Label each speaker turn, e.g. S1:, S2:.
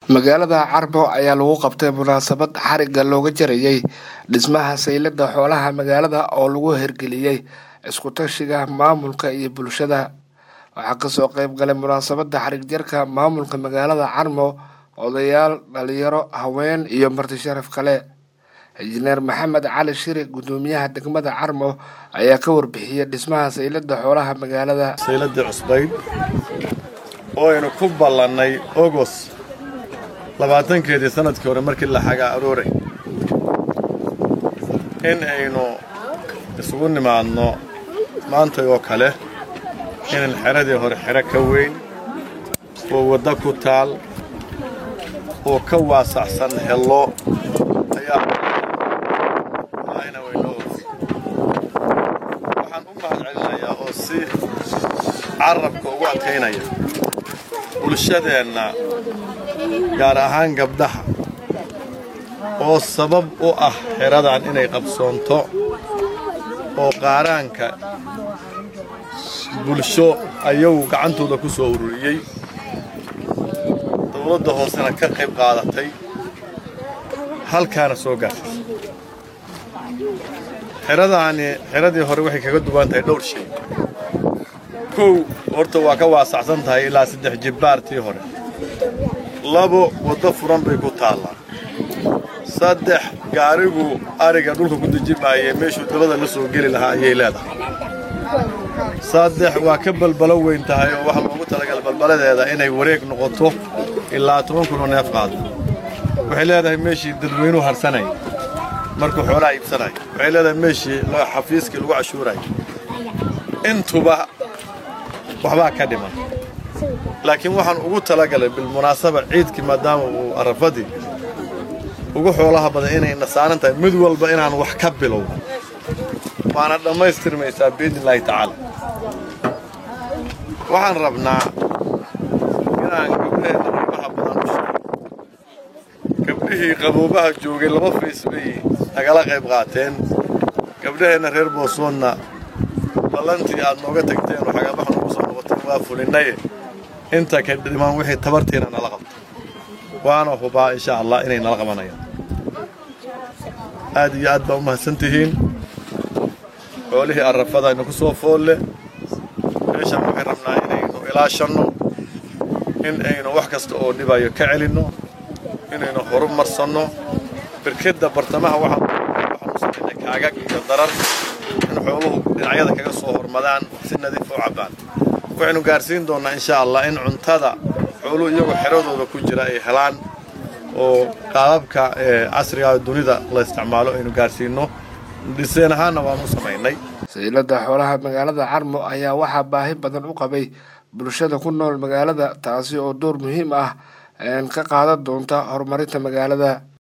S1: magaalada carbo ayaa lagu qabtay munaasabad xariga looga jarayay dhismaha saylada xoolaha magaalada oo lagu hirgeliyey iskutashiga maamulka iyo bulshada waxaa kasoo qeyb galay munaasabada xarig jarka maamulka magaalada carmo odayaal dhalinyaro haween iyo marti sharaf kale injineer maxamed cali shiri gudoomiyaha degmada carmo ayaa ka warbixiyey dhismaha saylada xoolaha magaalada
S2: sayladii cusbayd oo aynu ku ballannay ogos labaatankeedii sanadkii hore markii la xagaa arooray in aynu isugu nimaadno maantay oo kale inan xeradii hore xero ka weyn oo waddo ku taal oo ka waasacsan hello ayaa ayna waynoo waxaan u mahad celinayaa oo si carabka ugu adkaynaya bulshadeenna gaar ahaan gabdhaha oo sabab u ah xeradan inay qabsoonto oo qaaraanka bulsho ayagu gacantooda ku soo ururiyey dawladda hoosena ka qayb qaadatay halkaana soo gaartay xeradaani xeradii hore waxay kaga duwan tahay dhowr shay kow horta waa ka waasacsan tahay ilaa saddex jibbaartii hore labo waddo furan bay ku taallaa saddex gaarigu ariga dhulka ku dejimaayee meeshuu dabada la soo geli lahaa ayay leedahay saddex waa ka balbalo weyn tahay oo waxaa loogu talagalay balbaladeeda inay wareeg noqoto ilaa toban kunoo neef qaado waxay leedahay meeshii dadweynuhu harsanaya markuu xoolaha iibsanaya waxay leedahay meeshii xafiiskii lagu cashuuraya intuba waxbaa ka dhiman laakiin waxaan ugu talagalay bilmunaasaba ciidkii maadaama uu arafadii ugu xoolaha badan inayna saaran tahay mid walba inaan wax ka bilowno waana dhammaystirmaysaa biidni illaahi tacaala waxaan rabnaa inaan gabdhaheenna qiimaha badan u sheego gabdhihii qaboobaha joogay laba fays bay nagala qayb qaateen gabdhaheenna reer boosoonna ballantii aad nooga tagteen oo xagaabaha noogu soo noqoteen waa fulinaye inta ka dhimaan wixii tabartiina nala qabto waana hubaa insha allah inay nala qabanayaan aad iyo aad baa u mahadsan tihiin xoolihii arrafada inaku soo foolle meeshaan waxay rabnaa inaynu ilaashanno in aynu wax kasta oo dhibayo ka celinno inaynu horu marsanno birkedda bartamaha waxaanu samaynay kaagag iyo darar in xooluhu dhinacyada kaga soo hormadaan si nadiif u cabbaan waxaynu gaarsiin doonnaa insha allah in cuntada xooluhu iyagoo xeradooda ku jira ay helaan oo qaababka casriga dunida la isticmaalo aynu gaarsiinno dhiseen ahaanna waanu samaynay
S1: saylada xoolaha magaalada carmo ayaa waxaa baahi badan u qabay bulshada ku nool magaalada taasi oo door muhiim ah ka qaadan doonta horumarinta magaalada